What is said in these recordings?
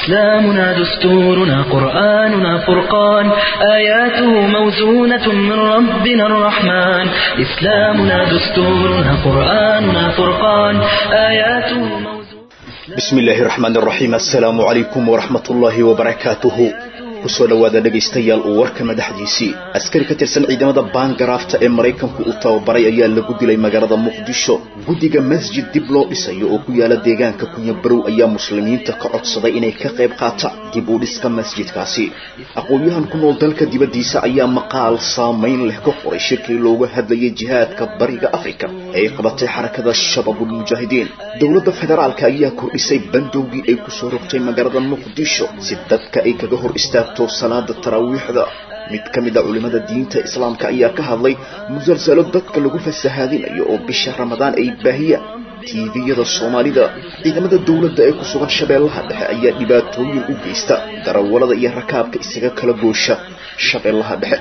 إسلامنا دستورنا قرآننا فرقان آياته موزونة من ربنا الرحمن إسلامنا دستورنا قرآننا فرقان آياته موزونة bismi illaahi raxmaan raxiim assalaamu calaykum waraxmat ullaahi wabarakaatuhu kusoo dhowaada dhegaystayaal uu warka madaxdiisii askari ka tirsan ciidamada baangaraafta ee maraykanku uu tababaray ayaa lagu dilay magaalada muqdisho guddiga masjid dib loo dhisayo oo ku yaala deegaanka kunyabarow ayaa muslimiinta ka codsaday inay ka qayb qaataan dib u dhiska masjidkaasi aqoon-yahan ku nool dalka dibaddiisa ayaa maqaal saamayn leh ka qoray shirkii looga hadlayay jihaadka bariga afrika ee ay qabatay xarakada shabaabulmujaahidiin dowladda federaalka ayaa kordhisay bandowgii ay kusoo rogtay magaalada muqdisho si dadka ay kaga hor istaagto salaada taraawiixda mid ka mid a culimmada diinta islaamka ayaa ka hadlay musalsalo dadka lagu fasahaadinayo oo bisha ramadaan ay baahiyaan tiiviyada soomaalida ciidamada dowladda ee ku sugan shabeellaha dhexe ayaa dhibaatooyin u geysta darawallada iyo rakaabka isaga kala goosha shabeellaha dhexe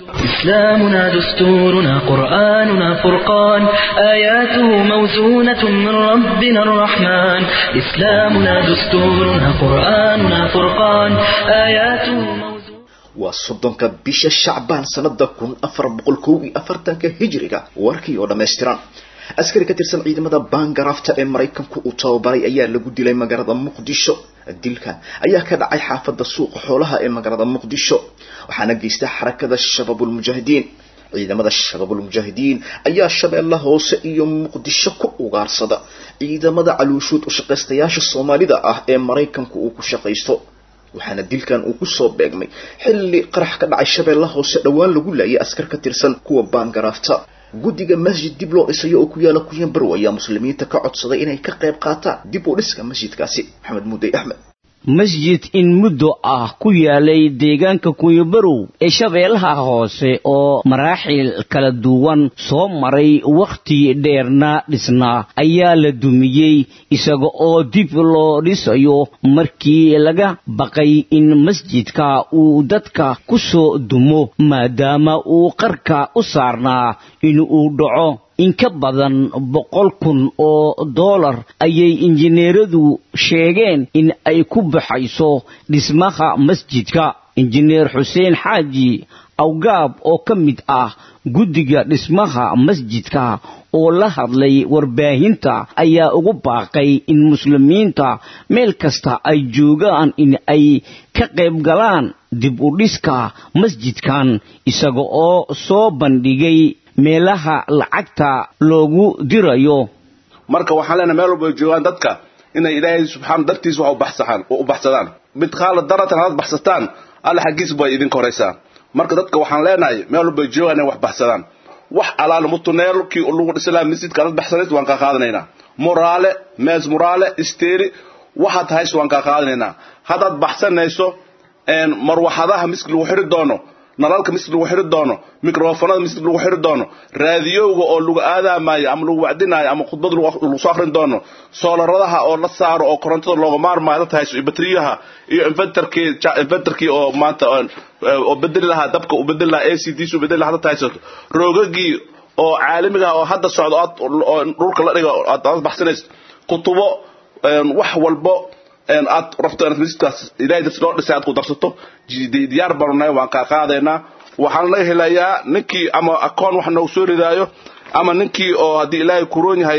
إسلامنا دستورنا قرآننا فرقان آياته موزونة من ربنا الرحمن إسلامنا دستورنا قرآننا فرقان آياته موزونة waa soddonka bisha shacbaan sanada kun afar boqol kow iyo afartanka hijriga warkii oo dhammaystiran askari ka tirsan ciidamada baangaraafta ee maraykanku uu tababaray ayaa lagu dilay magaalada muqdisho dilkan ayaa ka dhacay xaafada suuqa xoolaha ee magaalada muqdisho waxaana geysta xarakada shabaabulmujaahidiin ciidamada shabaabulmujaahidiin ayaa shabeella hoose iyo muqdisho ku ugaarsada ciidamada caluushuud u shaqaystayaasha soomaalida ah ee maraykanku uu ku shaqaysto waxaana dilkan uu kusoo beegmay xilli qarax ka dhacay shabeella hoose dhowaan lagu laayay askar ka tirsan kuwa baangaraafta guddiga masjid dib loo dhisayo oo ku yaala kunyanbarow ayaa muslimiinta ka codsaday inay ka qayb qaataan dib u dhiska masjidkaasi maxamed mudey axmed masjid in muddo ah ku yaalay deegaanka kunyabarow ee shabeellaha hoose oo maraaxil kala duwan soo maray wakhti dheerna dhisnaa ayaa la dumiyey isaga oo dib loo dhisayo markii laga baqay in masjidka uu dadka ku soo dumo maadaama uu qarka u saarnaa in uu dhaco in ka badan boqol kun oo dollar ayay injineeradu sheegeen in ay ku baxayso dhismaha masjidka injineer xuseen xaaji awgaab oo ka mid ah guddiga dhismaha masjidka oo la hadlay warbaahinta ayaa ugu baaqay in muslimiinta meel kasta ay joogaan in ay ka qayb galaan dib u dhiska masjidkan isaga oo soo bandhigay meelaha lacagta loogu dirayo marka waxaan leenahay meel walba ay joogaan dadka inay ilaahay subxaana dartiisa wax ubaxsaaan u baxsadaan mid qaala daratan hadaad baxsataan alla xaggiisa bay idinka horaysaa marka dadka waxaan leenahay meel walba ay joogaan inay wax baxsadaan wax alaala mutuneelkii lagu dhisilaa masjidka adaad baxsanays waan kaa qaadanaynaa muraale mees muraale isteeri waxaad hays waan kaa qaadanaynaa haddaad baxsanayso marwaxadaha miski lagu xiri doono nalalka misig lagu xiri doono microfonada misig lagu xiri doono raadiyowga oo lagu aadaamayo ama lagu wacdinaayo ama khudbad lagu soo akrin doono soolaradaha oo la saaro oo korontada looga maarmaayo dad hayso iyo batriyaha iyo inventarkii inventarkii oo maanta oo bedeli lahaa dabka u bedeli lahaa a c d u bedeli lahaa dad haysato roogagii oo caalamiga oo hadda socdo oo dhulka la dhiga aad baxsanayso kutubo wax walbo aad rabto inaad masjidkaas ilahay darti loo dhisay aad ku darsato diyaar baanu nahay waan kaa qaadaynaa waxaan la helayaa ninkii ama akoon wax noogu soo ridaayo ama ninkii oo haddii ilaahay kuroon yahay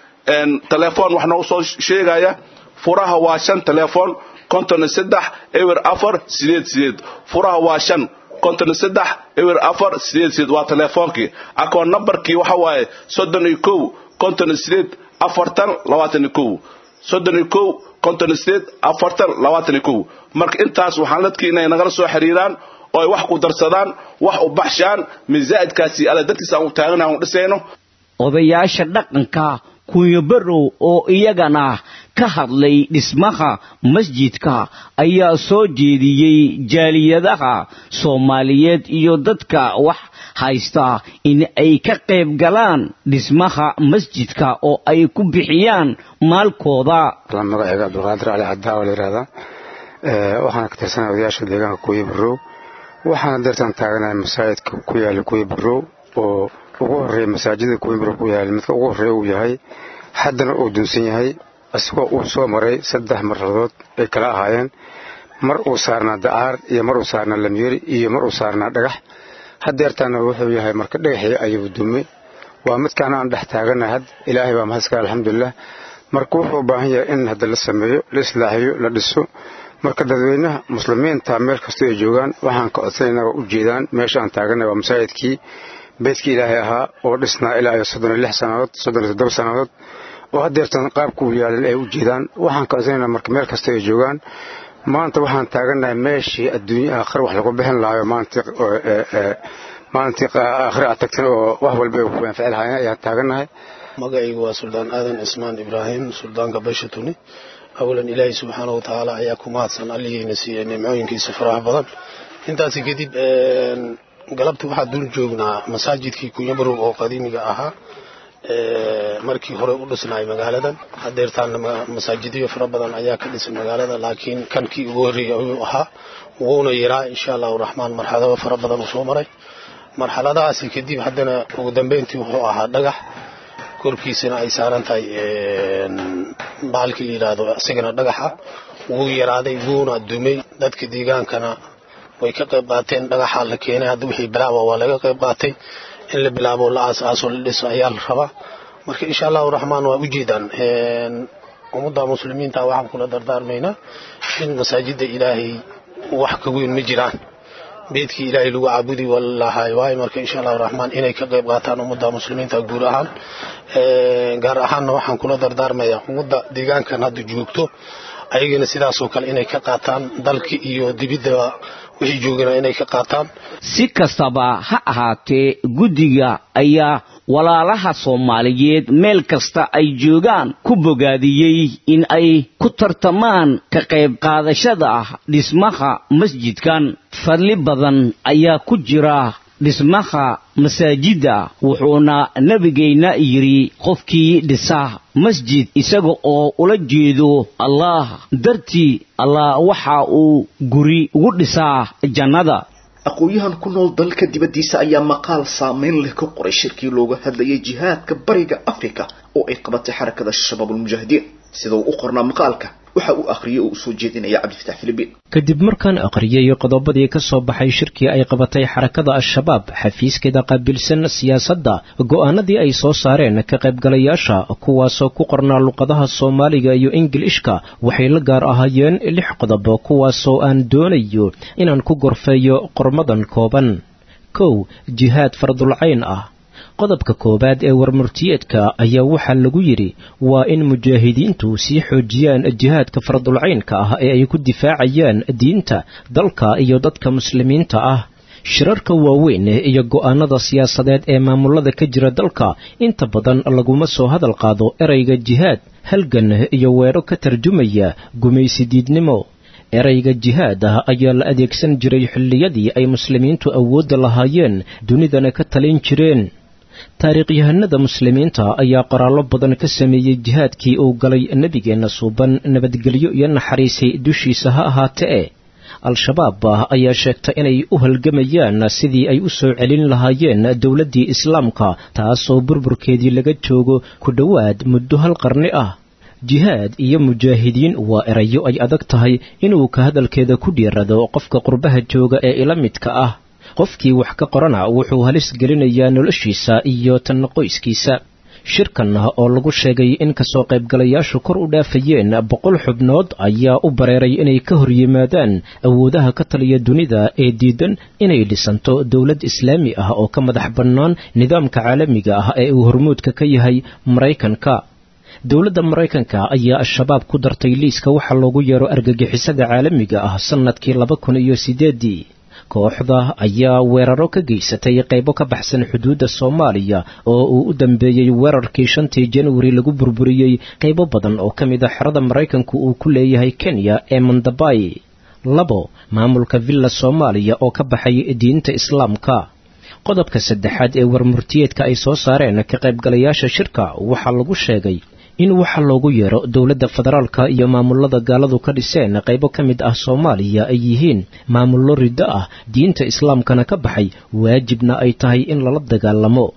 telefoon wax noogu soo sheegaya furaha waa shan telefoon konton iyo saddex ewer afar sideed sideed furaha waa shan konton iyo saddex ewer afar sideed sideed waa telefoonkii akoon numberkii waxa waaye soddon iyo kow konton iyo sideed afartan labaatan iyo kow soddon iyo kow konton sideed afartan labaatan iyo kow marka intaas waxaan dadkii inay nagala soo xiriiraan oo ay wax ku darsadaan wax u baxshaan misaa'idkaasi alla dadkiisa aan u taagana aan u dhisayno odayaasha dhaqanka kunyabarow oo iyagana ka hadlay dhismaha masjidka ayaa soo jeediyey jaaliyadaha soomaaliyeed iyo dadka wax haysta in ay ka qayb galaan dhismaha masjidka oo ay ku bixiyaan maalkooda magacayga cabdulqaadir cali caddaa oo la yihahdaa waxaana ka tirsanay odayaasha deegaanka kuya barow waxaana deertaan taaganahay masaajidka ku yaala kuya barow oo ugu horeeya masaajida kuya barow ku yaala midka ugu horeeya uu yahay haddana uu dunsan yahay isagoo uu soo maray saddex marradood ay kala ahaayeen mar uu saarnaa dacaar iyo mar uu saarnaa lamyeri iyo mar uu saarnaa dhagax hadeertaana wuxuu yahay marka dhagaxii ayuu dumay waa midkaana aan dhex taagana had ilaahay baa mahadska alxamdulilah marka wuxuu u baahan yahay in hadda la sameeyo la islaaxiyo la dhiso marka dadweynaha muslimiinta meel kastoo ay joogaan waxaan ka codsanayna waa u jeedaan meesha aan taaganay waa masaajidkii beydkii ilaahay ahaa oo dhisnaa ilaa iyo soddon iyo lix sannadood soddon iyo toddoba sannadood oo hadeertan qaabka uu yaalin ay u jeedaan waxaan ka codsanaynaa marka meel kastoo ay joogaan maanta waxaan taagannahay meeshii adduunya aakhir wax lagu bixin lahayo maalintii maalintii aakhir aad tagtan oo wax walba ay ku anfici lahaayeen ayaan taagannahay magacaygu waa suldaan aadan cismaan ibraahim suldaanka basha tuni awalan ilaahay subxaana watacaala ayaa ku mahadsan alligiina siiyey nimcooyinkiisa faraha badan intaasi kadib galabta waxaa dul joognaa masaajidkii kunyabarow oo qadiimiga ahaa markii hore u dhisnaay magaaladan hadeertaana masaajidyo fara badan ayaa ka dhisay magaalada laakiin kankii ugu horreeyay ayuu ahaa wuuna yaraa insha allahu raxmaan marxalado fara badan uu soo maray marxaladahaasi kadib haddana ugu dambeyntii wuxuu ahaa dhagax korkiisana ay saaran tahay bahalkii la yidhaahdo isagana dhagaxa wuu yaraaday wuuna dumay dadka deegaankana way ka qayb qaateen dhagaxa la keenay hadda wixii bilaaba waa laga qayb qaatay in la bilaabo la aas-aaso la dhiso ayaa la rabaa marka insha allahu raxmaan waa ujeedaan ummadda muslimiinta waxaan kula dardaarmaynaa in masaajida ilaahay wax ka weyn ma jiraan beedkii ilaahay lagu caabudi walahay waayo marka insha allahu raxmaan inay ka qayb qaataan ummadda muslimiinta guud ahaan gaar ahaanna waxaan kula dardaarmayaa ummadda deegaankan hadda joogto ayagana sidaasoo kale inay ka qaataan dalka iyo dibiddaba wixii joogana inay ka qaataan si kastaba ha ahaatee guddiga ayaa walaalaha soomaaliyeed meel kasta ay joogaan ku bogaadiyey in ay ku tartamaan ka qayb qaadashada dhismaha masjidkan fadli badan ayaa ku jira dhismaha masaajidda wuxuuna nebigayna yidhi qofkii dhisa masjid isaga oo ula jeedo allah dartii allah waxa uu guri ugu dhisaa jannada aqoon-yahan ku nool dalka dibaddiisa ayaa maqaal saameyn leh ka qoray shirkii looga hadlayay jihaadka bariga afrika oo ay qabatay xarakada shabaabulmujaahidiin sida uu u qornaa maqaalka waxa uu akhriyey oo u soo jeedinaya cabdifatax filibiin kadib markaan akhriyey qodobadii ka soo baxay shirkii ay qabatay xarakada al-shabaab xafiiskeeda qaabilsan siyaasadda go'aanadii ay soo saareen ka qaybgalayaasha kuwaasoo ku qornaa luqadaha soomaaliga iyo ingilishka waxay la gaar ahaayeen lix qodob kuwaasoo aan doonayo inaan ku gorfeeyo qormadan kooban kow jihaad fardulcayn ah qodobka koowaad ee warmurtiyeedka ayaa waxaa lagu yidhi waa in mujaahidiintu sii xoojiyaan jihaadka fardulcaynka ah ee ay ku difaacayaan diinta dalka iyo dadka muslimiinta ah shirarka waaweyn iyo go'aanada siyaasadeed ee maamulada ka jira dalka inta badan laguma soo hadal qaado erayga jihaad halgan iyo weedho ka tarjumaya gumaysidiidnimo erayga jihaad ah ayaa la adeegsan jiray xilliyadii ay muslimiintu awoodda lahaayeen dunidana ka talin jireen taariikhyahanada muslimiinta ayaa qoraallo badan ka sameeyey jihaadkii uu galay nebigeenna suuban nabadgelyo iyo naxariisay dushiisa ha ahaatee al-shabaab ayaa sheegta inay u halgamayaan sidii ay u soo celin lahaayeen dowladdii islaamka taasoo burburkeedii laga joogo ku dhowaad muddo hal qarni ah jihaad iyo mujaahidiin waa erayo ay adag tahay inuu ka hadalkeeda ku dhiirado qofka qurbaha jooga ee ila midka ah qofkii wax ka qorana wuxuu halis gelinayaa noloshiisa iyo tan qoyskiisa shirkan oo lagu sheegay in kasoo qaybgalayaashu kor u dhaafayeen boqol xubnood ayaa u bareeray inay ka hor yimaadaan awoodaha ka taliya dunida ee diidan inay dhisanto dowlad islaami ah oo ka madax bannaan nidaamka caalamiga ah ee uu hormuudka ka yahay maraykanka dowladda maraykanka ayaa al-shabaab ku dartay liiska waxa loogu yeero argagixisada caalamiga ah sannadkii laba kun iyo sideedii kooxda ayaa weeraro ka geysatay qaybo ka baxsan xuduudda soomaaliya oo uu u dambeeyey weerarkii shantii januari lagu burburiyey qaybo badan oo ka mid a xerada maraykanku uu ku leeyahay kenya ee mandabay labo maamulka villa soomaaliya oo ka baxay diinta islaamka qodobka saddexaad ee warmurtiyeedka ay soo saareen ka qaybgalayaasha shirka waxaa lagu sheegay in waxa loogu yeero dowladda federaalka iyo maamulada gaaladu ka dhiseen qaybo ka mid ah soomaaliya ay yihiin maamullo riddo ah diinta islaamkana ka baxay waajibna ay tahay in lala dagaalamo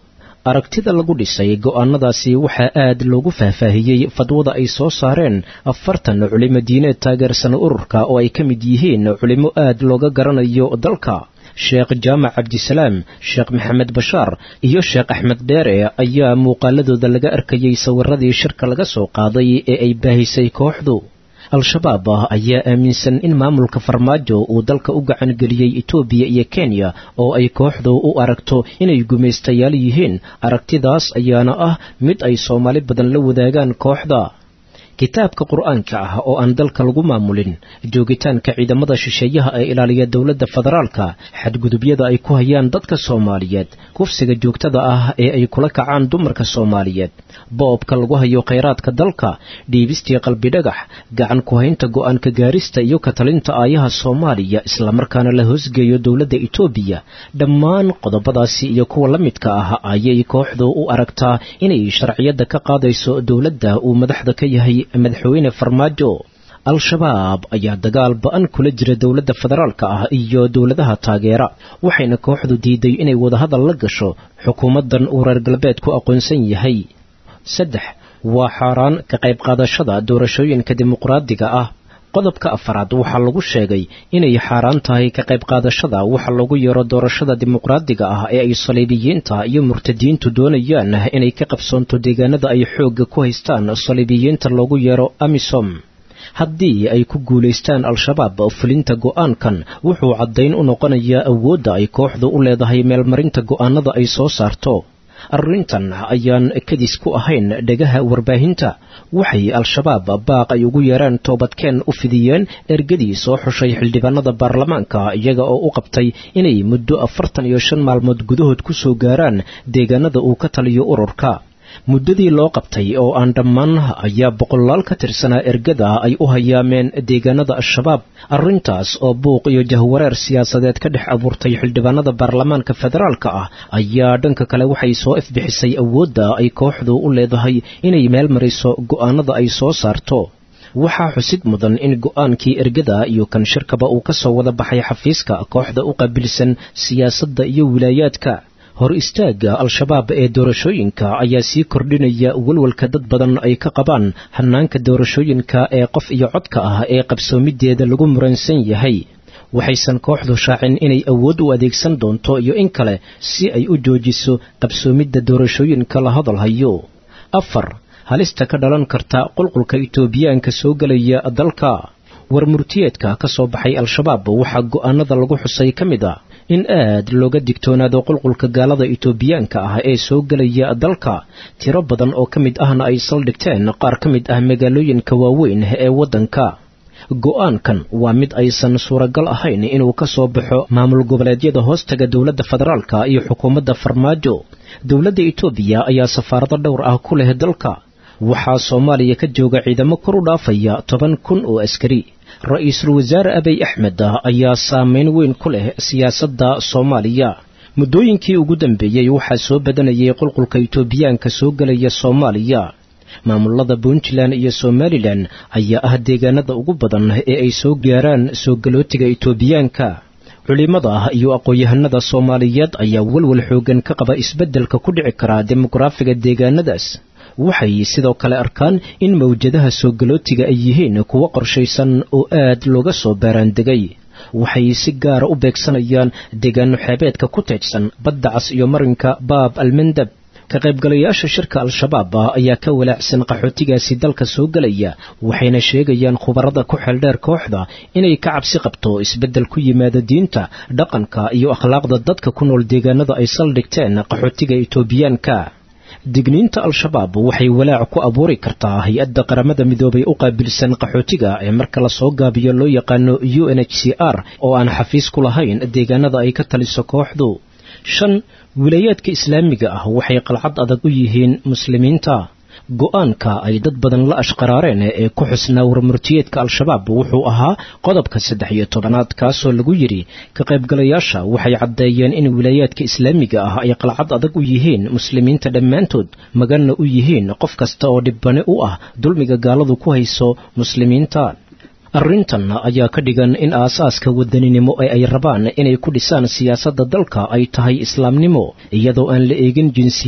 aragtida lagu dhisay go'aanadaasi waxaa aad loogu faahfaahiyey fadwada ay soo saareen afartan culimo diineed taageersan ururka oo ay ka mid yihiin culimo aad looga garanayo dalka sheekh jaamac cabdisalaam sheekh maxamed bashaar iyo sheekh axmed dheere ayaa muuqaaladooda laga arkayey sawiradii shirka laga soo qaaday ee ay baahisay kooxdu al-shabaab ayaa aaminsan in maamulka farmaajo uu dalka u gacan geliyey etoobiya iyo kenya oo ay kooxdu u aragto inay gumaystayaal yihiin aragtidaas ayaana ah mid ay soomaali badan la wadaagaan kooxda kitaabka qur-aanka ah oo aan dalka lagu maamulin joogitaanka ciidamada shisheeyaha ee ilaaliya dowladda federaalka xadgudubyada ay ku hayaan dadka soomaaliyeed kufsiga joogtada ah ee ay kula kacaan dumarka soomaaliyeed boobka lagu hayo khayraadka dalka dhiibistii qalbidhagax gacan ku-haynta go'aanka gaarista iyo katalinta aayaha soomaaliya islamarkaana la hoosgeeyo dowladda etoobiya dhammaan qodobadaasi iyo kuwa la midka ah ayay kooxdu u aragtaa inay sharciyadda ka qaadayso dowladda uu madaxda ka yahay madaxweyne farmaajo al-shabaab ayaa dagaal ba-an kula jira dowladda federaalka ah iyo dowladaha taageera waxayna kooxdu diiday inay wadahadal la gasho xukuumaddan uu reer galbeedku aqoonsan yahay saddex waa xaaraan ka qayb qaadashada doorashooyinka dimuqraadiga ah qodobka afaraad waxaa lagu sheegay inay xaaraan tahay ka qayb qaadashada waxa lagu yeero doorashada dimuqraadiga ah ee ay saliibiyiinta iyo murtadiintu doonayaan inay ka qabsoonto deegaanada ay xoogga ku haystaan saliibiyiinta loogu yeero amisom haddii ay ku guulaystaan al-shabaab fulinta go'aankan wuxuu caddayn u noqonayaa awoodda ay kooxdu u leedahay meelmarinta go'aanada ay soo saarto arrintan ayaan kadis ku ahayn dhegaha warbaahinta waxay al-shabaab baaq ay ugu yeeraan toobadkeen u fidiyeen ergadii soo xushay xildhibaanada baarlamaanka iyaga oo u qabtay inay muddo afartan iyo shan maalmood gudahood ku soo gaaraan deegaanada uu ka taliyo ururka muddadii loo qabtay oo aan dhammaan ayaa boqolaal ka tirsanaa ergada ay u hayaameen deegaanada al-shabaab arrintaas oo buuq iyo jahwareer siyaasadeed ka dhex abuurtay xildhibaanada baarlamaanka federaalka ah ayaa dhanka kale waxay soo ifbixisay awoodda ay kooxdu u leedahay inay meel mariso go'aanada ay soo saarto waxaa xusid mudan in go'aankii ergada iyo kan shirkaba uu ka soo wada baxay xafiiska kooxda u qaabilsan siyaasadda iyo wilaayaadka hor istaagga al-shabaab ee doorashooyinka ayaa sii kordhinaya walwalka dad badan ay ka qabaan hanaanka doorashooyinka ee qof iyo codka ah ee qabsoomideeda lagu muransan yahay waxaysan kooxdu shaacin inay awood u adeegsan doonto iyo in kale si ay u joojiso qabsoomidda doorashooyinka la hadal hayo afar halista ka dhalan karta qulqulka itoobiyaanka soo gelaya dalka war murtiyeedka ka soo baxay al-shabaab waxaa go'aanada lagu xusay ka mid a in aad looga digtoonaado qulqulka gaalada itoobiyaanka ah ee soo gelaya dalka tiro badan oo ka mid ahna ay saldhigteen qaar ka mid ah magaalooyinka waaweyn ee waddanka go'aankan waa mid aysan suuragal ahayn inuu ka soo baxo maamul goboleedyada hoostaga dowladda federaalka iyo xukuumadda farmaajo dowladda itoobiya ayaa safaarado dhowr ah ku leh dalka waxaa soomaaliya ka jooga ciidamo kor u dhaafaya toban kun oo askari ra-iisul wasaare abiy axmed ayaa saameyn weyn ku leh siyaasadda soomaaliya muddooyinkii ugu dambeeyey waxaa soo badanayay qulqulka itoobiyaanka soo gelaya soomaaliya maamulada puntland iyo somalilan ayaa ah deegaanada ugu badan ee ay soo gaaraan soo galootiga itoobiyaanka culimada iyo aqoon-yahanada soomaaliyeed ayaa walwal xoogan ka qaba isbeddelka ku dhici karaa dimuqraafiga deegaanadaas waxay sidoo kale arkaan in mawjadaha soo galootiga ay yihiin kuwo qorshaysan oo aad looga soo baaraandegay waxay si gaara u beegsanayaan deegaano xeebeedka ku teedsan badda cas iyo marinka baab almandab ka qaybgalayaasha shirka al-shabaab ayaa ka walaacsan qaxootigaasi dalka soo gelaya waxayna sheegayaan khubarada ku xeeldheer kooxda inay ka cabsi qabto isbeddel ku yimaada diinta dhaqanka iyo akhlaaqda dadka ku nool deegaanada ay saldhigteen qaxootiga itoobiyaanka digniinta al-shabaab waxay walaac ku abuuri kartaa hay-adda qaramada midoobay u qaabilsan qaxootiga ee marka lasoo gaabiyo loo yaqaano u n h c r oo aan xafiis ku lahayn deegaanada ay ka taliso kooxdu shan wilayaadka islaamiga ah waxay qalcad adag u yihiin muslimiinta go-aanka ay dad badan la ashqaraareen ee ku xusnaa warmurtiyeedka al-shabaab wuxuu ahaa qodobka saddex iyo tobanaad kaasoo lagu yidhi ka qaybgalayaasha waxay caddeeyeen in wilaayaadka islaamiga ah ay qalcad adag u yihiin muslimiinta dhammaantood maganna u yihiin qof kasta oo dhibbane u ah dulmiga gaaladu ku hayso muslimiinta arrintan ayaa ka dhigan in aasaaska wadaninimo ee ay rabaan inay ku dhisaan siyaasadda dalka ay tahay islaamnimo iyadoo aan la eegin jinsiyad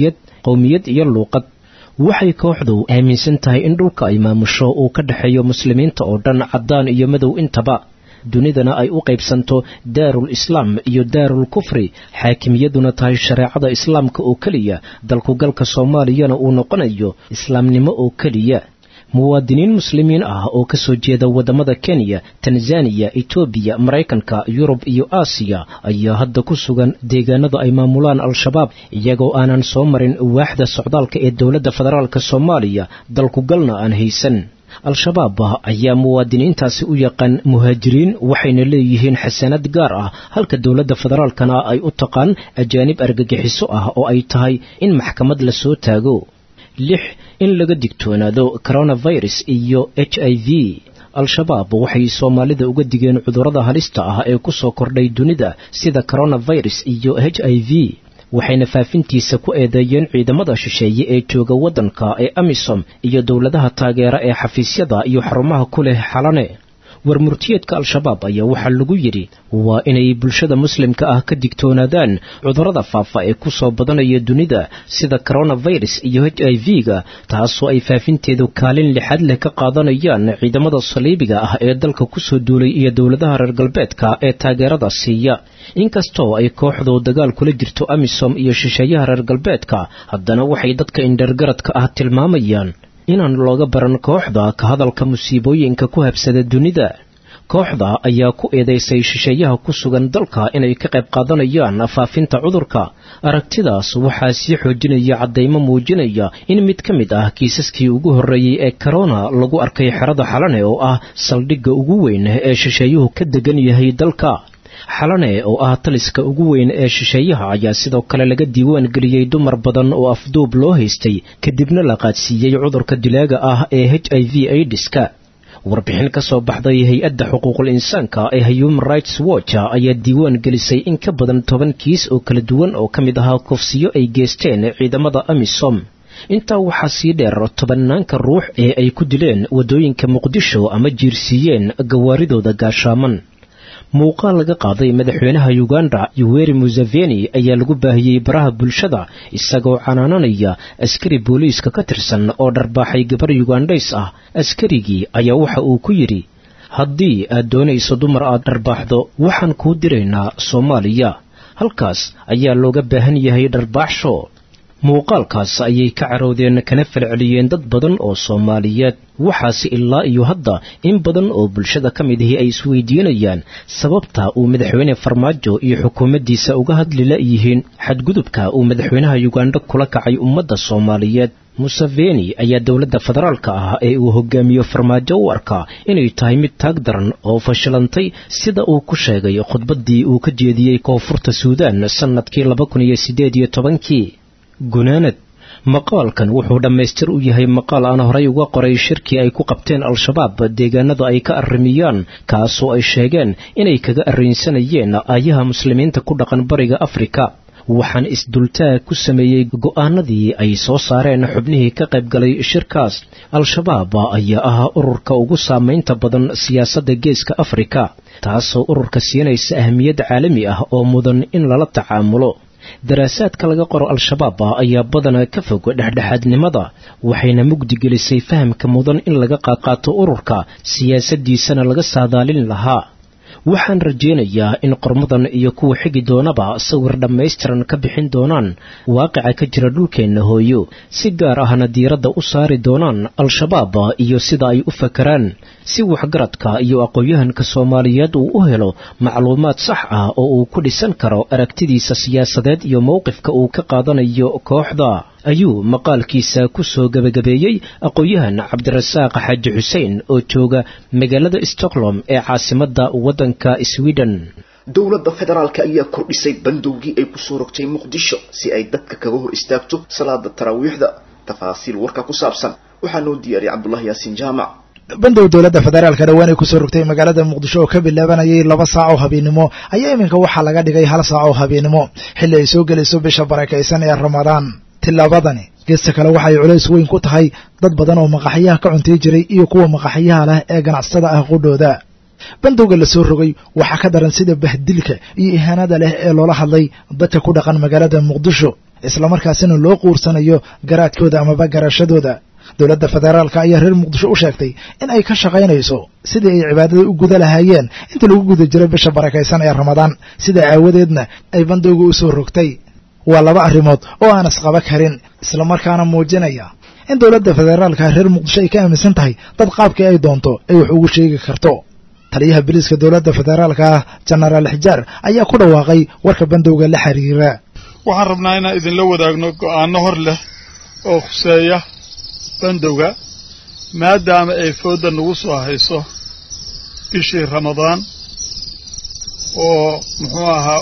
qowmiyad iyo luuqad waxay kooxdu aaminsan tahay in dhulka ay maamusho uu ka dhexeeyo muslimiinta oo dhan caddaan iyo madow intaba dunidana ay u qaybsanto daarul islaam iyo daarul kufri xaakimiyaduna tahay shareecada islaamka oo keliya dalkugalka soomaaliyana uu noqonayo islaamnimo oo keliya muwaadiniin muslimiin ah oo ka soo jeeda waddamada kenya tanzaniya etoobiya maraykanka yurub iyo aasiya ayaa hadda ku sugan deegaanada ay maamulaan al-shabaab iyagoo aanan soo marin waaxda socdaalka ee dowladda federaalk soomaaliya dalkugalna aan haysan al-shabaab ayaa muwaadiniintaasi u yaqaan muhaajiriin waxayna leeyihiin xasanad gaar ah halka dowladda federaalkana ay u taqaan ajaanib argagixiso ah oo ay tahay in maxkamad la soo taago lix in laga digtoonaado coronavirus iyo h i v al-shabaab waxay soomaalida uga digeen cudurrada halista ah ee ku soo kordhay dunida sida coronavirus iyo h i v waxayna faafintiisa ku eedeeyeen ciidamada shisheeye ee jooga waddanka ee amisom iyo dowladaha taageera ee xafiisyada iyo xarumaha ku leh xalane warmurtiyeedka al-shabaab ayaa waxaa lagu yidhi waa inay bulshada muslimka ah ka digtoonaadaan cudurrada faafa ee ku soo badanaya dunida sida coronavirus iyo h i v-ga taasoo ay faafinteedu kaalin lixaad leh ka qaadanayaan ciidamada saliibiga ah ee dalka kusoo duulay iyo dowladaha reer galbeedka ee taageerada siiya inkastoo ay kooxdu dagaal kula jirto amisom iyo shisheeyaha reer galbeedka haddana waxay dadka indhergaradka ah tilmaamayaan inaan looga baran kooxda ka hadalka musiibooyinka ku habsada dunida kooxda ayaa ku eedaysay shisheeyaha ku sugan dalka inay ka qayb qaadanayaan faafinta cudurka aragtidaas waxaa sii xoojinaya caddaymo muujinaya in mid ka mid ah kiisaskii ugu horreeyey ee korona lagu arkay xerada xalane oo ah saldhigga ugu weyn ee shisheeyuhu ka degan yahay dalka xalane oo ah taliska ugu weyn ee shisheeyaha ayaa sidoo kale laga diiwaan geliyey dumar badan oo afduub loo haystay kadibna la qaadsiiyey cudurka dilaaga ah ee h i v aidiska warbixin ka soo baxday hay-adda xuquuqul insaanka ee human rights watch ayaa diiwaan gelisay in ka badan toban kiis oo kala duwan oo ka mid ahaa kufsiyo ay geesteen ciidamada amisom intaa waxaa sii dheer tobanaanka ruux ee ay ku dileen waddooyinka muqdisho ama jiirsiiyeen gawaaridooda gaashaaman muuqaal laga qaaday madaxweynaha uganda yuweri museveni ayaa lagu baahiyey baraha bulshada isagoo canaananaya askari booliiska ka tirsan oo dharbaaxay gabar yugandhays ah askarigii ayaa waxa uu ku yidhi haddii aad doonayso dumar aad dharbaaxdo waxaan kuu diraynaa soomaaliya halkaas ayaa looga baahan yahay dharbaaxsho muuqaalkaas ayay ka carowdeen kana falceliyeen dad badan oo soomaaliyeed waxaase ilaa iyo hadda in badan oo bulshada ka mid ahi ay isweydiinayaan sababta uu madaxweyne farmaajo iyo xukuumaddiisa uga hadli la'yihiin xadgudubka uu madaxweynaha yuganda kula kacay ummadda soomaaliyeed museveni ayaa dowladda federaalka ah ee uu hogaamiyo farmaajo u arkaa inay tahay mid taag daran oo fashilantay sida uu ku sheegay khudbaddii uu ka jeediyey koonfurta suudaan sannadkii laba kun iyo siddeed iyo tobankii gunaanad maqaalkan wuxuu dhammaystir u yahay maqaal aan horay uga qoray shirkii ay ku qabteen al-shabaab deegaanada ay ka arrimiyaan kaasoo ay sheegeen inay kaga arrinsanayeen aayaha muslimiinta ku dhaqan bariga afrika waxaan isdultaag ku sameeyey go'aanadii ay soo saareen xubnihii ka qayb galay shirkaas al-shabaab ayaa ahaa ururka ugu saamaynta badan siyaasadda geeska afrika taasoo ururka siinaysa ahmiyad caalami ah oo mudan in lala tacaamulo daraasaadka laga qoro al-shabaab ayaa badanaa ka fog dhexdhexaadnimada waxayna mugdi gelisay fahamka mudan in laga qaadqaato ururka siyaasaddiisana laga saadaalin lahaa waxaan rajaynayaa in qormadan iyo kuwa xigi doonaba sawir dhammaystiran ka bixin doonaan waaqica ka jira dhulkeenna hooyo si gaar ahna diiradda u saari doonaan al-shabaab iyo sida ay u fakaraan si waxgaradka iyo aqoon-yahanka soomaaliyeed uu u helo macluumaad sax ah oo uu ku dhisan karo aragtidiisa siyaasadeed iyo mowqifka uu ka qaadanayo kooxda ayuu maqaalkiisa ku soo gebagabeeyey aqoon-yahan cabdirasaaq xaaji xuseen oo jooga magaalada stockholm ee caasimadda waddanka sweden dowladda federaalka ayaa kordhisay bandowgii ay kusoo rogtay muqdisho si ay dadka kaga hor istaagto salaada taraawiixda tafaasiil warka ku saabsan waxaa noo diyaariyay cabdullahi yaasiin jaamac bandow dowladda federaalka dhowaan ay kusoo rogtay magaalada muqdisho oo ka bilaabanayay laba saac oo habeennimo ayaa iminka waxaa laga dhigay hal saac oo habeennimo xilli ay soo gelayso bisha barakaysan ee ramadaan tilaabadani geesta kale waxay culays weyn ku tahay dad badan oo maqaxyaha ka cuntay jiray iyo kuwa maqaxyaha leh ee ganacsatada ah qudhooda bandowga la soo rogay waxaa ka daran sida bahdilka iyo ihaanada leh ee loola hadlay dadka ku dhaqan magaalada muqdisho islamarkaasina loo quursanayo garaadkooda amaba garashadooda dowladda federaalka ayaa reer muqdisho u sheegtay in ay ka shaqaynayso sidii ay cibaadada u guda lahaayeen inta lagu guda jiray bisha barakaysan ee ramadaan sidaa aawadeedna ay bandowga u soo rogtay waa laba arrimood oo aan isqaba karin islamarkaana muujinaya in dowladda federaalka reer muqdisho ay ka aaminsan tahay dad qaabkii ay doonto ay wax ugu sheegi karto taliyaha biliiska dowladda federaalka ah jenaraal xijaar ayaa ku dhawaaqay warka bandowga la xiriira waxaan rabnaa inaan idinla wadaagno go'aano hor leh oo khuseeya bandowga maadaama ay foodda nagu soo hayso bishii ramadaan oo muxuu ahaa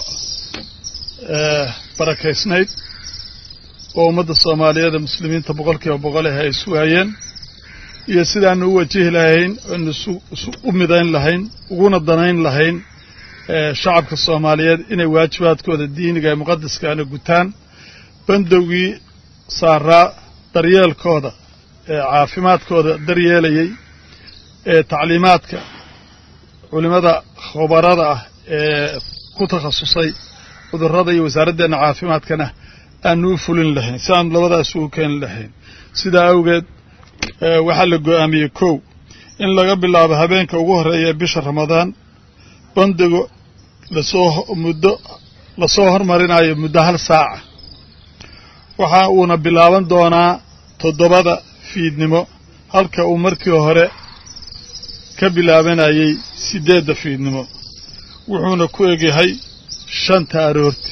barakaysnayd oo ummadda soomaaliyeed ee muslimiinta boqolkiiba boqol ah ay sugaayeen iyo sidaanu u wajihi lahayn oonu u midayn lahayn uguna danayn lahayn shacabka soomaaliyeed inay waajibaadkooda diiniga ee muqadaskaana gutaan bandowgii saaraa daryeelkooda ee caafimaadkooda daryeelayay ee tacliimaadka culimmada khubarada ah ee ku takhasusay cudurrada iyo wasaaraddeena caafimaadkana aanu u fulin lahayn si aanu labadaas ugu keeni lahayn sidaa awgeed waxaa la go'aamiyey kow in laga bilaabo habeenka ugu horreeya ee bisha ramadaan bandigo lasoo muddo lasoo hormarinayo muddo hal saaca waxa uuna bilaaban doonaa toddobada fiidnimo halka uu markii hore ka bilaabanayay siddeedda fiidnimo wuxuuna ku egyahay shanta aroorti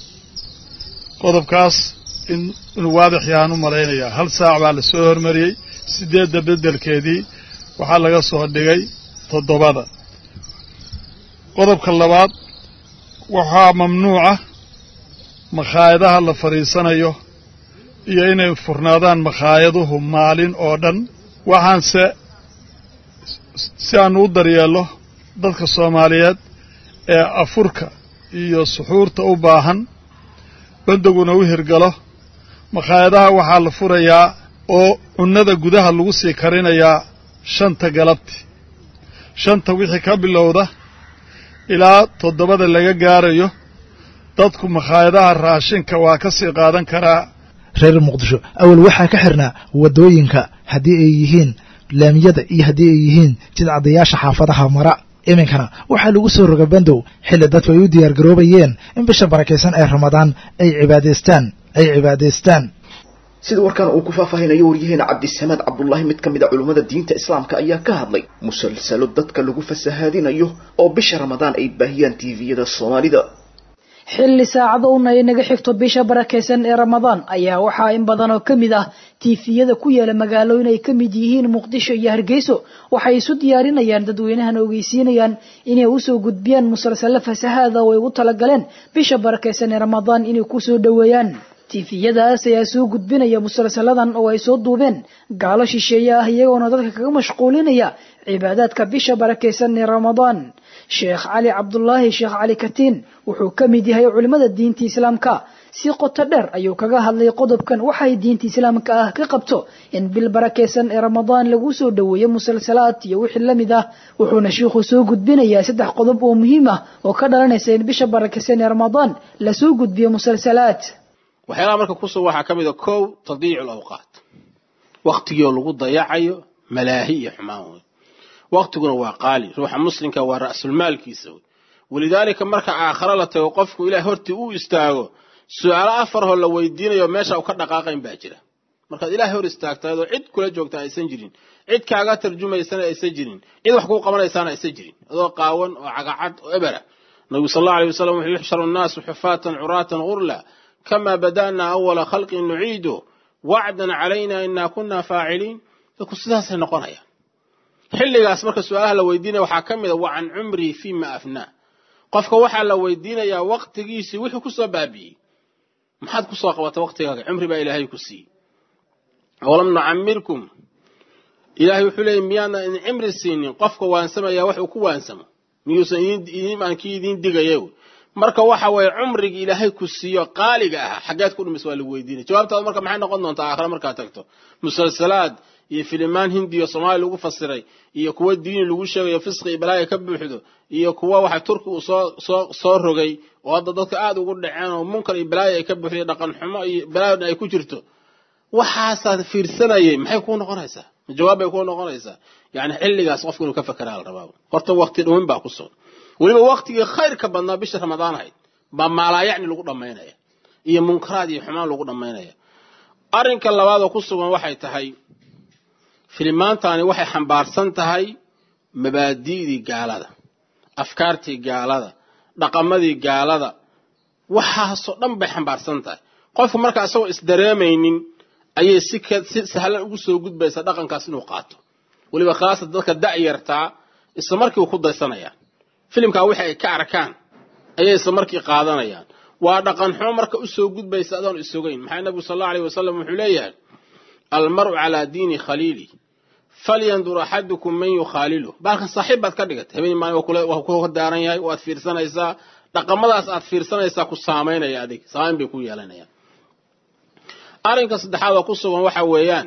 qodobkaas inuu waadix yahaan u malaynayaa hal saac baa la soo hormariyey siddeedda beddelkeedii waxaa laga soo dhigay toddobada qodobka labaad waxaa mamnuuca makhaayadaha la fadhiisanayo iyo inay furnaadaan makhaayaduhu maalin oo dhan waxaanse si aanu u daryeello dadka soomaaliyeed ee afurka iyo suxuurta u baahan bandoguna u hirgalo makhaayadaha waxaa la furayaa oo cunnada gudaha lagu sii karinayaa shanta galabti shanta wixii ka bilowda ilaa toddobada laga gaarayo dadku makhaayadaha raashinka waa ka sii qaadan karaa reer muqdisho awal waxaa ka xirnaa waddooyinka haddii ay yihiin laamiyada iyo haddii ay yihiin jidcadayaasha xaafadaha mara iminkana waxaa lagu soo roga bandow xilli dadku ay u diyaar garoobayeen in bisha barakaysan ee ramadaan ay cibaadaystaan ay cibaadaystaan sida warkaan uu ku faahfaahinayo waryaheena cabdisamaad cabdullaahi mid ka mid a culummada diinta islaamka ayaa ka hadlay musalsalo dadka lagu fasahaadinayo oo bisha ramadaan ay baahiyaan tiiviyada soomaalida xilli saacado un ay naga xigto bisha barakaysan ee ramadaan ayaa waxaa in badan oo ka mid ah tiifiyada ku yaala magaalooyin ay ka mid yihiin muqdisho iyo hargeyso waxay isu diyaarinayaan dadweynahana ogeysiinayaan inay usoo gudbiyaan musalsalo fasahaada oo ay ugu talagaleen bisha barakaysan ee ramadaan inay kusoo dhoweeyaan tiifiyadaas ayaa soo gudbinaya musalsaladan oo ay soo duubeen gaalo shisheeye ah iyagoona dadka kaga mashquulinaya cibaadaadka bisha barakaysan ee ramadaan sheekh cali cabdulaahi sheekh cali katiin wuxuu ka mid yahay culimmada diinta islaamka si qoto dheer ayuu kaga hadlay qodobkan waxay diinta islaamka ah ka qabto in bil barakaysan ee ramadaan lagu soo dhoweeyo musalsalaad iyo wixii la mid ah wuxuuna shiikhu soo gudbinayaa saddex qodob oo muhiim ah oo ka dhalanaysa in bisha barakaysan ee ramadaan lasoo gudbiyo musalsalaad waxyaalaha marka kusoo waxaa ka mid a kow tadiicu lawqaat waktigii oo lagu dayacayo malaahi iyo xumaan wey waktiguna waa qaali ruuxa muslimka waa ra'sulmaalkiisa wey walidaalika marka aakhare la tago qofku ilaah hortii uu istaago su-aalo afarhoo la weydiinayo meesha u ka dhaqaaqayn baa jira markaad ilaah hor istaagtaadoo cid kula joogta aysan jirin cid kaaga tarjumaysana aysan jirin cid wax kuu qabanaysaana aysan jirin adoo qaawan oo cagacad oo ebera nabigu sal allau alay wasalam wuxuu yuxsharu nnaasu xufaatan curaatan gurla kama bada'na awala khalqin nuciidu wacdan calayna inaa kunna faaciliin dadku sidaasay noqonayaan xilligaas marka su-aalaha la weydiinaya waxaa ka mid a wa can cumrihi fima afnaa qofka waxaa la weydiinayaa waktigiisii wuxuu kusoo baabi'iyey maxaad kusoo qabata waktigaaga cumri baa ilaahay ku siiyey awalam nucamirkum ilaahay wuxuu leeyay miyaana idin cimri siinin qofka waansamaya wax uu ku waansamo miyuusan idiin kii idiin digaya marka waxa weeye cumriga ilaahay ku siiyo qaaliga ah xaggeed ku dhumis waa lagu weydiinaya jawaabtaada marka maxay noqon doontaa aakhire markaad tagto musalsalaad iyo filimaan hindiyo soomaaliya lagu fasiray iyo kuwa diini lagu sheegayo fisqi iyo balaaya ka buuxdo iyo kuwa waxa turki uu soo soo soo rogay oo hadda dadka aada ugu dhaceen oo munkar iyo balaaya ay ka buuxday dhaqan xumo iyo balaayan ay ku jirto waxaasaad fiirsanayay maxay kuu noqonaysaa jawaab bay kuu noqonaysaa yacni xilligaas qofku inuu ka fakeraa la rabaa horta waqti dhumin baa ku sugan weliba waqtigii khayrka badnaa bisha ramadaan ahayd baa maalaayacni lagu dhammaynaya iyo munkaraad iyo xumaan lagu dhammaynaya arrinka labaad oo ku sugan waxay tahay filimaantani waxay xambaarsan tahay mabaadi'dii gaalada afkaartii gaalada dhaqamadii gaalada waxaasoo dhan bay xambaarsan tahay qofku marka isagoo isdareemaynin ayay si si sahlan ugu soo gudbaysaa dhaqankaas inuu qaato weliba khaasatan dadka da'yartaa isla markii uu ku daysanayaan filimkaa wixii ay ka arkaan ayay isla markii qaadanayaan waa dhaqan xumo marka u soo gudbaysa adoon isogayn maxaa nabigu sal allau alayh wasalam wuxuu leeyahay almar'u calaa diini khaliili falyandur axadukum man yukhaalilu baalkan saaxiib baad ka dhigatay habeen maalin waa ku daaran yahay waad fiirsanaysaa dhaqamadaas aad fiirsanaysaa ku saamaynaya adig saamayn bay ku yeelanayaan arrinka saddexaad oo ku sugan waxa weeyaan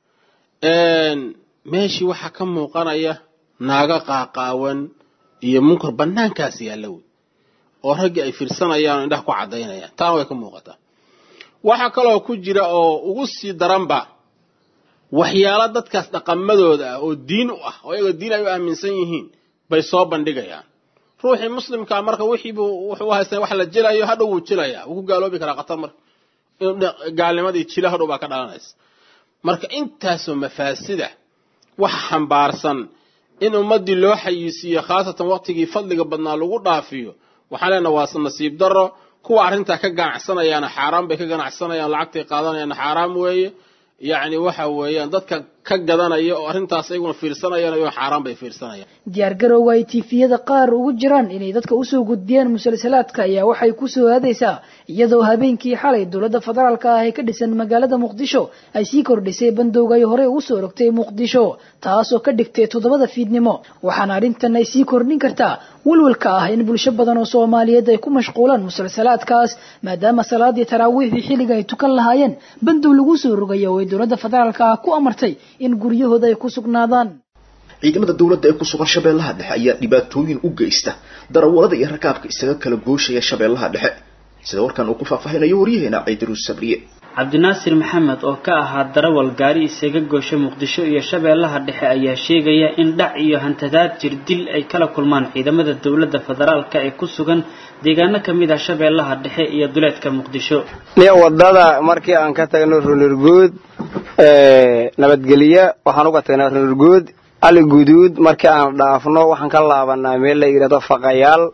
meeshii waxaa ka muuqanaya naaga qaaqaawan iyo munkar bannaankaas yaalla wey oo raggii ay fiirsanayaan oo indhaha ku caddaynayaan taana way ka muuqataa waxaa kaloo ku jira oo ugu sii daranba waxyaalo dadkaas dhaqamadooda ah oo diin u ah oo iyagoo diin ay u aaminsan yihiin bay soo bandhigayaan ruuxii muslimkaa marka wixiibuu wuxuu u haystaa wax la jilayo hadhow wuu jilayaa wuu ku gaaloobi karaa khatar marka gaalnimadii jila hadhow baa ka dhalanaysa marka intaasoo mafaasida waxa xambaarsan in ummaddii loo xayiisiiyo khaasatan waqtigii fadliga badnaa lagu dhaafiyo waxaan leenaha waa nasiib darro kuwa arrintaa ka ganacsanayaana xaaraan bay ka ganacsanayaan lacagtay qaadanayaana xaaraam weeye yacni waxa weeyaan dadka ka gadanaya oo arrintaas ayaguna fiirsanayaan ayagoo xaaraan bay fiirsanayaan diyaargarowga ay tiifiyada qaar ugu jiraan inay dadka usoo gudbiyaan musalsalaadka ayaa waxay kusoo aadaysaa iyadoo habeenkii xalay dowladda federaalka ah ee ka dhisan magaalada muqdisho ay sii kordhisay bandowga ay horey ugu soo rogtay muqdisho taasoo ka dhigtay toddobada fiidnimo waxaana arrintan ay sii kordhin kartaa walwalka ah in bulsho badan oo soomaaliyeed ay ku mashquulaan musalsalaadkaas maadaama salaadii taraawiixdii xilliga ay tukan lahaayeen bandow lagu soo rogayo oo ay dowladda federaalka ah ku amartay in guryahooda ay ku sugnaadaan ciidamada dowladda ee ku sugan shabeellaha dhexe ayaa dhibaatooyin u geysta darawalada iyo rakaabka isaga kala gooshaya shabeellaha dhexe sida warkan uu ku faahfaahinayo waryaheena ciidiruus sabriye cabdinaasir maxamed oo ka ahaa darawal gaari isaga goosha muqdisho iyo shabeellaha dhexe ayaa sheegaya in dhac iyo hantadaad jir dil ay kala kulmaan ciidamada dowladda federaalka ee ku sugan deegaano ka mid ah shabeellaha dhexe iyo duleedka muqdisho niyo wadada markii aan ka tagno runurguud nabadgelyo waxaan uga tagnaa runurguud ali guduud markii aan dhaafno waxaan ka laabanaa meel la yidhahdo faqayaal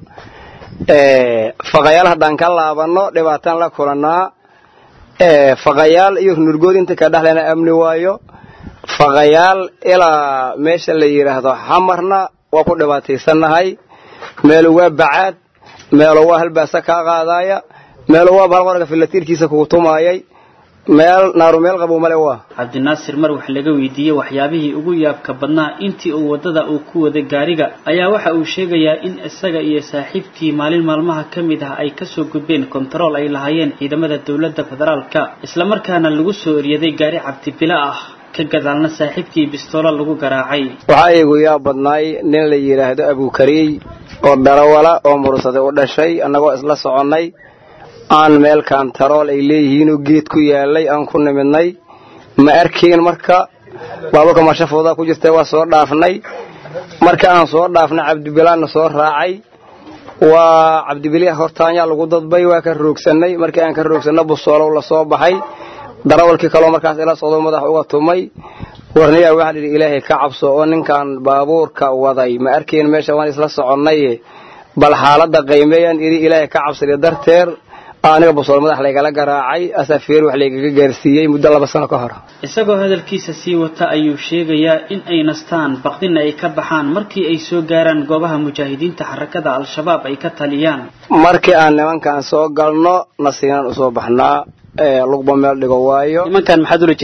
faqayaal haddaan ka laabanno dhibaataan la kulannaa faqayaal iyo runurgood inta ka dhexlena amni waayo faqayaal ilaa meesha la yidhaahdo xamarna waa ku dhibaataysannahay meelu waa bacaad meelo waa halbaasa kaa qaadaaya meelo waa balqorga filatiirkiisa kugu tumaayay meel naaru meel qabow male waa cabdinaasir mar wax laga weydiiyey waxyaabihii ugu yaabka badnaa intii uu waddada uu ku waday gaariga ayaa waxa uu sheegayaa in isaga iyo saaxiibkii maalin maalmaha ka mid ah ay kasoo gudbeen kontarool ay lahaayeen ciidamada dowladda federaalka islamarkaana lagu soo eryaday gaari cabdibilo ah ka gadaalna saaxiibkii bistoolo lagu garaacay waxaa iigu yaab badnaay nin la yidhaahdo abukariy oo darawala oo mursaday u dhashay annagoo isla soconnay aan meel kantarool ay leeyihiinoo geed ku yaalay aan ku nimidnay ma arkayn marka baabuurka marshafoodaa ku jirta waa soo dhaafnay marka aan soo dhaafnay cabdibilaanna soo raacay waa cabdibiliha hortaanyaa lagu dadbay waa ka roogsannay markii aan ka roogsanno busoolow la soo baxay darawalkii kaloo markaas ila socdo madax uga tumay warnayaa waxaa lidhi ilaahay ka cabso oo ninkan baabuurka waday ma arkayn meesha waan isla soconnaye bal xaaladda qaymeeyaan idhi ilaahay ka cabsada darteer aniga busool madax laygala garaacay asafeer wax laygaga gaarsiiyey muddo laba sano ka hor isagoo hadalkiisa sii wata ayuu sheegayaa in ay nastaan baqdina ay ka baxaan markii ay soo gaaraan goobaha mujaahidiinta xarakada al-shabaab ay ka taliyaan markii aan nimankan soo galno nasiinaan usoo baxnaa lugba meel dhigo waayo nimankan maxaad ula jeetaa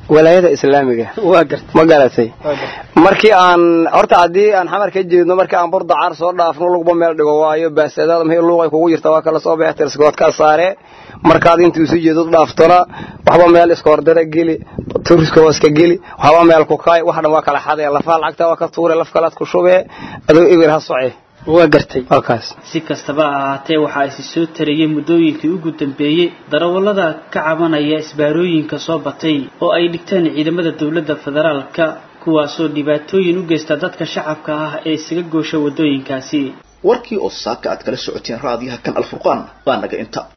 walaayada islaamiga waa gartay ma garatay markii aan horta haddii aan xamar ka jeedno markii aan burdacaar soo dhaafno lugba meel dhigo waayo baasadaada maxay luuqay kugu jirta waa kala soo baxay tirskood ka saare markaad intuu isu jeedo dhaaftona waxba meel iska hordara geli turiska waa iska geli waxba meel ku kaay wax dhan waa kala xadee lafaha lacagta waa ka tuure laf kalaad ku shubee adoo ibir ha soce waa gartay halkaas si kastaba ha ahaatee waxaa isi soo tarayay muddooyinkii ugu dambeeyey darawallada ka cabanaya isbaarooyinka soo batay oo ay dhigteen ciidamada dowladda federaalka kuwaasoo dhibaatooyin u geysta dadka shacabka ah ee isaga goosha waddooyinkaasi warkii oo saaka aad kala socoteen raadiyaha kan alfurqaan baa naga inta